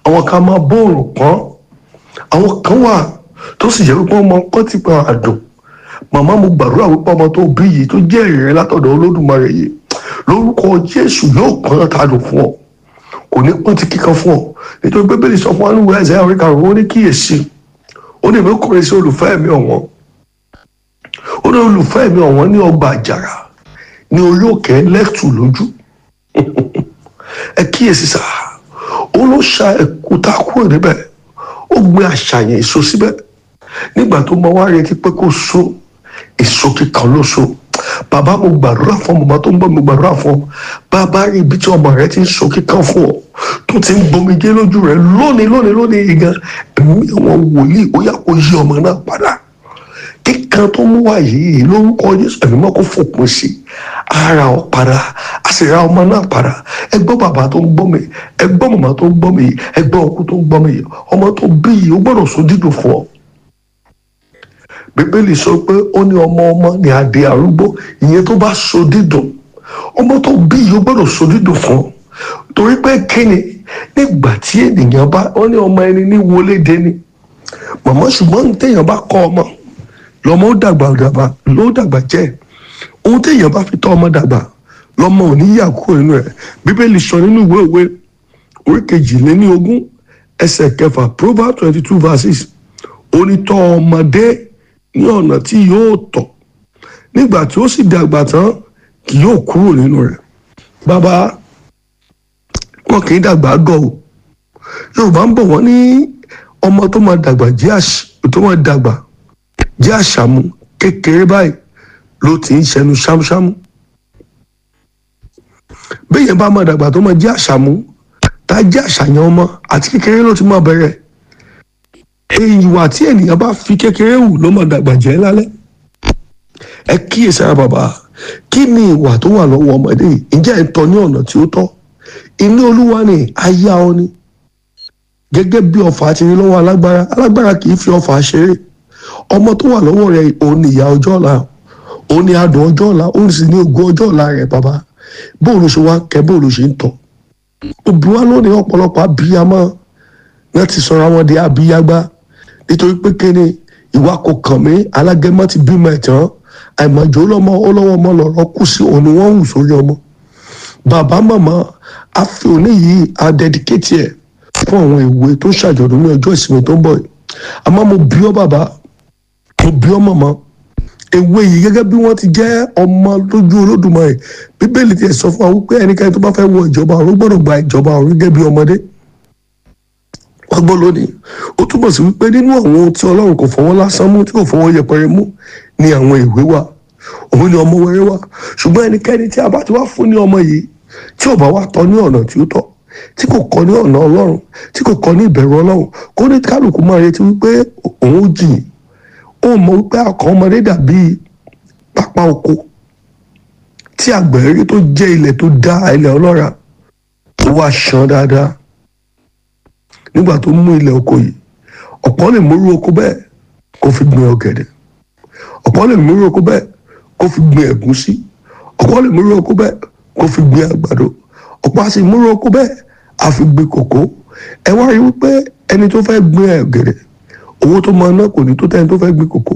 àwọn kan máa bóòrùn pọ́n àwọn kan wà tó sì jẹ́ wípé ọmọ kan ti pa àdùn màmá mo gbàdúrà wípé ọmọ tó bí yìí tó jẹ́ ìrẹ́ látọ̀dọ̀ olódùmarè yìí lórúkọ jésù yóò pọ́n tàdùn fún ọ kò ní pọ́n ti kíkan fún ọ nítorí bíbélì sọ fún wa nínú ẹ̀sẹ̀ àwọn ìkarùn ó ní kíyèsí ó ní èmi kọrin sí olùfẹ́ mi ọ̀wọ́n ó ní olùfẹ́ mi ọ̀wọ́n ní ọgbà àjàrà ní orí òkè lẹ́tù lójú ẹ kíyèsí sá ó ló ṣa ẹ̀kúta kúrò níbẹ̀ ó gbé àṣàyàn èso síbẹ̀ nígbà tó mọ wá retí pé kó so èso kíkan ló so bàbá mo gbàdúrà fún ọmọ tó ń bọ̀ mo gbàdúrà fún ọ bàbá rí ibi tí ọmọ rẹ ti ń so kíkan fún ọ tó ti ń gbomijé lójú rẹ lónìí lónìí lónìí yìí gan ẹ̀mí àwọn wòlíì ó yà kó yí ọmọ náà padà kíkan tó mú wá yìí lórúkọ Jésù ẹ̀mí mọ́ kó fòpin sí ara ọ padà a sì ra ọmọ náà padà ẹ gbọ́ bàbá tó ń gbọ́ mi ẹ gbọ́ màmá tó ń gbọ́ mi ẹ gbọ́ ọkú tó ń gbọ́ mi ọmọ tó bí yìí ó gbọ́dọ̀ so dídùn fún ọ bíbélì sọ pé ó ní ọmọ ọmọ ní adé arúgbó ìyẹn tó bá so dídùn ọmọ tó bí yìí ó gbọ́dọ̀ so dídùn fún ọ torí pé kíni nígbà tí ènìyàn bá ó ní ọmọ ẹni ní wọlé dé ni màmá ṣùgbọ́n téèyàn bá kọ́ ọmọ lọ́mọ ó dàgbà dàgbà ló dàgbà jẹ́ ohun téèyàn bá fi tọ́ ọmọ dàgbà lọ́mọ ò ní yà kúrò nínú ẹ̀ bíbélì sọ nínú ìwé òwe orí kejìléní ogún ẹsẹ̀ kẹfà proverbs twenty two verses ó ní tọ́ ọmọdé ní ọ̀nà tí yóò tọ̀ nígbà tí ó sì dàgbà tán kì yóò kúrò nínú rẹ̀ bàbá wọn kì í dàgbà gọ̀ o yorùbá ń bọ̀ wọ́n ní ọmọ tó máa dàgbà jẹ́ àṣ tó máa dàgbà jẹ́ àṣàmú kékeré báyìí ló ti ń ṣẹnu ṣámúṣámú béèyàn bá máa dàgbà tó máa jẹ́ àṣàmú tá a jẹ́ àṣàyàn ọmọ àti kékeré ló ti máa bẹ̀rẹ̀ ìwà tí ènìyàn bá fi kékeré wù ló máa dàgbà jẹ́ lálẹ́ ẹ kíyèsára bàbá kí ni ìwà tó wà lọ́wọ́ ọmọdé yìí ǹjẹ́ ẹ̀ ń tọ́ ní ọ̀nà tí ó tọ́ inú olúwa ni aya ọ ni gẹ́gẹ́ bí ọfà ti rí lọ́wọ́ alágbára alágbára kì í fi ọfà ṣeré ọmọ tó wà lọ́wọ́ rẹ̀ òun ni ìyá ọjọ́ ọ̀la òun ni adùn ọjọ́ ọ̀la òun sì ní ògo ọjọ́ ọ̀la rẹ̀ bàbá bóòlù ṣe wá kẹ́ bóòlù ṣe ń tọ́ òbí wa lónìí ọ̀pọ̀lọpọ̀ abiyamọ náà ti sọra wọn di abiyagba nítorí pé kéde ìwà kò kàn mí alágẹmọ ti bímọ ẹ̀tàn àìmọ̀jò lọ́mọ ọlọ́wọ́ ọmọ lọ́rọ́ kù sí òun ni wọ́n ń hù sórí ọmọ bàbá màmá a fi òní yìí a dedicate ẹ̀ fún àwọn ìwé tó ṣàjọ̀dún ní ọjọ́ ìsinmi tó ń bọ̀ yìí àmọ́ mo bí ọ bàbá mo bí ọ màmá ewé yìí gẹ́gẹ́ bí wọ́n ti jẹ́ ọmọ lójú olódùmarè bíbélì ti sọ fún wa wípé ẹnikẹ́ni tó bá fẹ́ wọ ìjọba ọ̀run gbọ́dọ̀ gba ìjọba ọ̀run gẹ́gẹ́ bí ọmọdé wọ́n gbọ́ lónìí ó túbọ̀ sí wípé nínú àwọn ohun tí ọlọ́run kò fọwọ́ lásán mú tí kò fọwọ́ yẹpẹrẹ mú ni àwọn ìwé wà òun ni ọmọ wẹrẹ wà ṣùgbọ́n ẹnikẹ́ni tí a bá ti wá fún ní ọmọ yìí tí ò bá wá tọ́ ní ọ̀nà tí ó tọ́ tí kò kọ́ ní ọ̀nà ọlọ́run tí kò kọ́ ní ìbẹ̀rù ọlọ́run kó ní kálukú máa retí wípé òun ó jìn ó mọ wípé akọ ọmọdé dàbí pápá oko tí àgbẹ̀ rí tó jẹ́ ilẹ̀ tó dá ilẹ̀ ọlọ́ra tó wá ṣan dáadáa nígbà tó mú ilẹ̀ oko yìí ọ̀pọ̀ lè múrú oko bẹ́ẹ̀ kó fi gbin ọ̀gẹ̀dẹ̀ ọ̀pọ̀ lè múrú oko bẹ́ẹ̀ kó fi gbin ẹ̀gúsí ọ̀pọ̀ lè múrú oko bẹ́ẹ̀ kó fi gbin àgbàdo ọ̀pọ̀ á sì múrú oko bẹ́ẹ̀ á fi gbin kòkó ẹ wá rí wípé ẹni tó fẹ́ gbin ọ̀gẹ̀dẹ̀ owó tó máa ná kò ní tó tẹ́ni tó fẹ́ gbin kòkó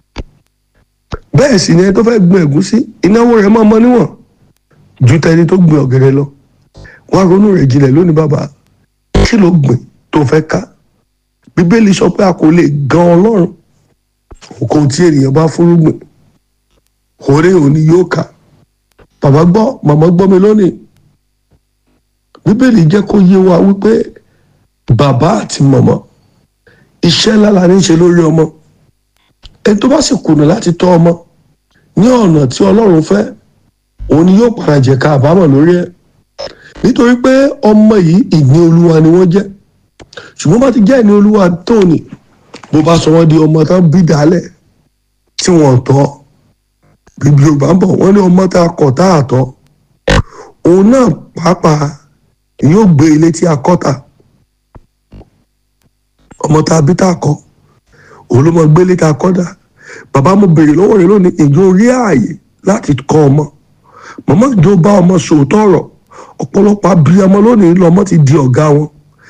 bẹ́ẹ̀ sì ni ẹni tó fẹ́ gbin ẹ̀gúsí ìnáwó rẹ̀ máa mọ níwọ̀n ju tẹni tó gbin ọ̀gẹ̀dẹ̀ lọ wá ronú rẹ̀ jinlẹ̀ lónìí bàbá kí ló gbìn tó fẹ́ ká bíbélì sọ pé a kò lè gan ọlọ́run nǹkan tí ènìyàn bá fúrúgbìn òré òní yóò kà bàbá gbọ́ màmá gbọ́ mi lónìí bíbélì jẹ́ kó yé wa wípé bàbá àti màmá iṣẹ́ ńlá la ní í ṣe lórí ọmọ ẹni tó bá sì kùnà láti tọ́ ọmọ ní ọ̀nà tí ọlọ́run fẹ́ òun ni yóò padà jẹ̀ka àbámọ̀ lórí ẹ̀ nítorí pé ọmọ yìí ìní olúwa ni wọ́n jẹ́ ṣùgbọ́n bá ti jẹ́ ìní olúwa tóní bó bá sọ wọ́n di ọmọ tán bí dálẹ̀ tí wọ́n tọ́ bíbí yorùbá ń bọ̀ wọ́n ní ọmọ tá a kọ̀ tá a tọ́ òun náà pàápàá yóò gbé ilé tí a kọ́ ta ọmọ tá a bí tá a kọ́ òun ló mọ gbé ilé tá a kọ́ dà bàbá mo béèrè lọ́wọ́ rẹ lónìí ìjọ orí ààyè láti kọ́ ọmọ màmá ìjọ bá ọmọ sòótọ́ ọ̀rọ̀ ọ̀pọ̀lọpọ̀ abiyamọ lónìí lọ́mọ ti di ọ̀gá wọn